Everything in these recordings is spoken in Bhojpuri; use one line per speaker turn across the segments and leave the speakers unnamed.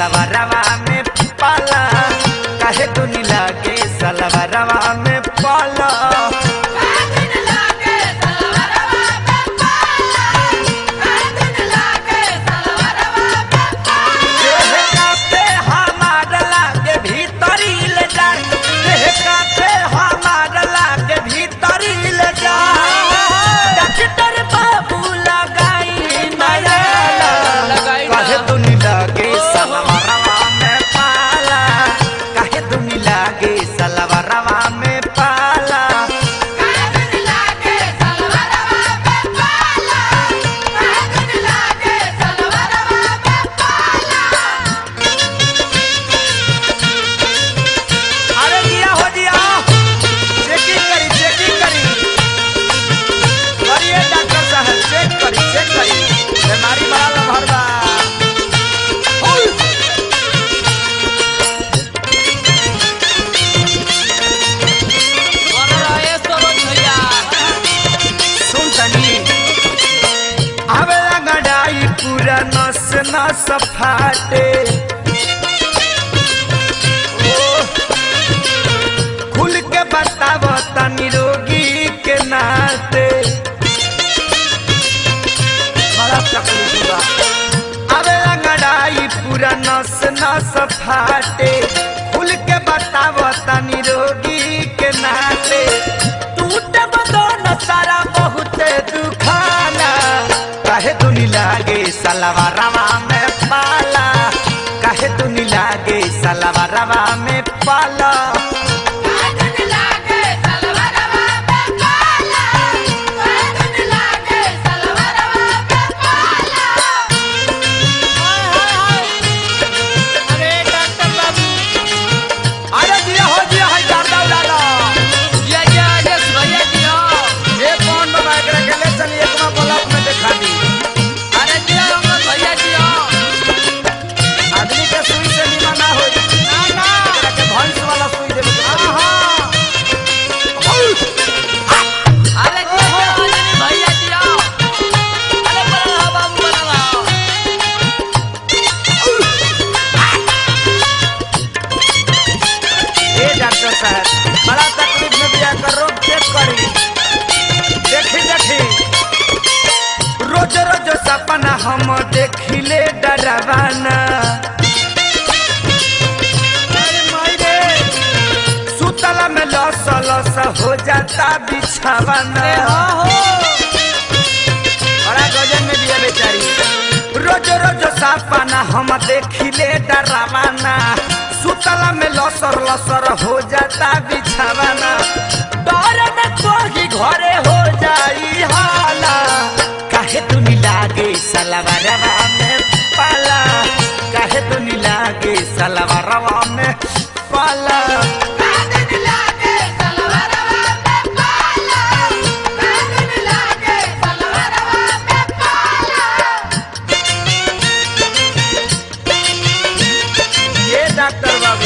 सलवारवा में पाला काहे दुनी लागे सलवारवा में पाला देह कापे हमार लागे भीतरी ले जा देह कापे हमार लागे भीतरी ले जा डॉक्टर बाबू लगाई नया
लगाई ना।
काहे दुनी लागे सलवारवा में पाला काहे दुनी लागे सलवारवा में पाला अरे जिया हो जिया चेकिंग करी चेकिंग करी करिए डॉक्टर साहब चेक करी चेक करी बीमारी बड़ा लम्हर बा ओय!
बड़ा रहे सरोज भैया
सुन तनी आवे गड़ाई पूरा नस नस फाटे ओ, खुल के बताव तनी रोगी के नाते बड़ा तकलीफ बा आवे गड़ाई पूरा नस नस फाटे खुल के बताव तनी रोगी के नाते टूट बदन सारा बहुत दुखाना काहे दुनी लागे सलवारवा में पाला काहे दुनी लागे सलवारवा में पाला
अरे डॉक्टर बाबू
अरे दिया हो दिया है जारदा उड़ाला
जय जय राजेश भैया जी हो
ये कौन बाबा एकरा के ले चली एक में ब्लॉक में दिखा दी
अरे जय अमर भैया जी हो
आदमी के सुई से निमा ना होई
ना ना
एकरा के भैंस वाला सुई देबे के पड़ी।
हाँ अरे जय जय रजनी भैया जी हो अरे बड़ा रहा बाबू बड़ा रहा
ए डॉक्टर साहब बड़ा तकलीफ में बिया कर रोग चेक करी देखी देखी रोज रोज सपना हम देखिले डरावाना अरे माई रे, सुतला में लस लस हो जाता बिछावाना बड़ा गजन में दिया बेचारी रोज रोज सपना हम देखिले डरावाना सुतला में लसर लसर हो जाता बिछावाना डर में कोही घरे हो जाई हाला काहे तुनी लागे सलवारवा में पाला काहे तुनी लागे सलवारवा में पाला ये डॉक्टर बाबू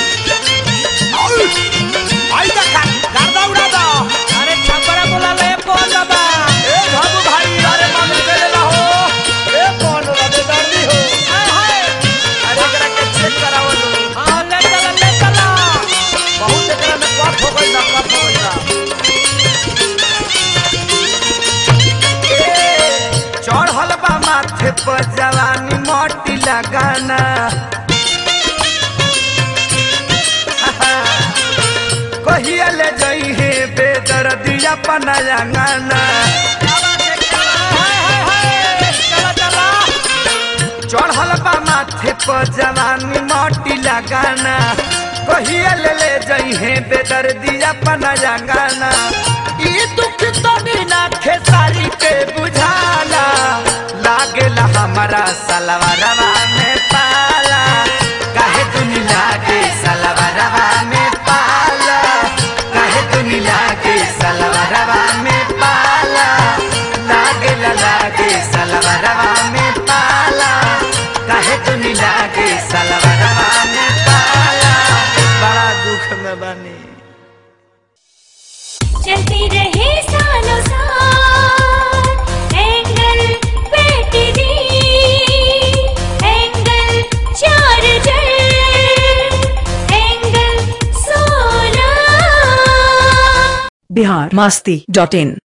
आई दा गर्दा उड़ा दा
अरे छपरा बोला ले कौन बाबा
ए बाबू भाई अरे मालूम कर ले हो ए कौन रबे दर्दी हो
हाय हाय
अरे एकरा के चेक करावो लो
हाँ ले चला ले चला
बहुत एकरा में कफ हो गइल बा, कफ हो गइल बा। ए, चढ़ल बा माथे पर जवानी मोटी लगाना कहिया ले जई हे बेदर्दिया पनायांगाना
हाय हाय हाय चला चला
चढ़ल बा माथे पर जवानी मोटी लगाना कहिया ले ले जई हे बेदर्दिया पनायांगाना ई दुख तो बिना खेसारी के बुझाला लागेला हमारा सलवारवा में पाला काहे दुनी लागे सलवारवा में पाला काहे दुनी लागे सलवारवा में पाला लागेला लागे सलवारवा में पाला काहे दुनी लागे सलवारवा में पाला बड़ा दुख में बनी
चलती रहे सालों साल एंगल पे टीवी
बिहार मास्ती डॉट इन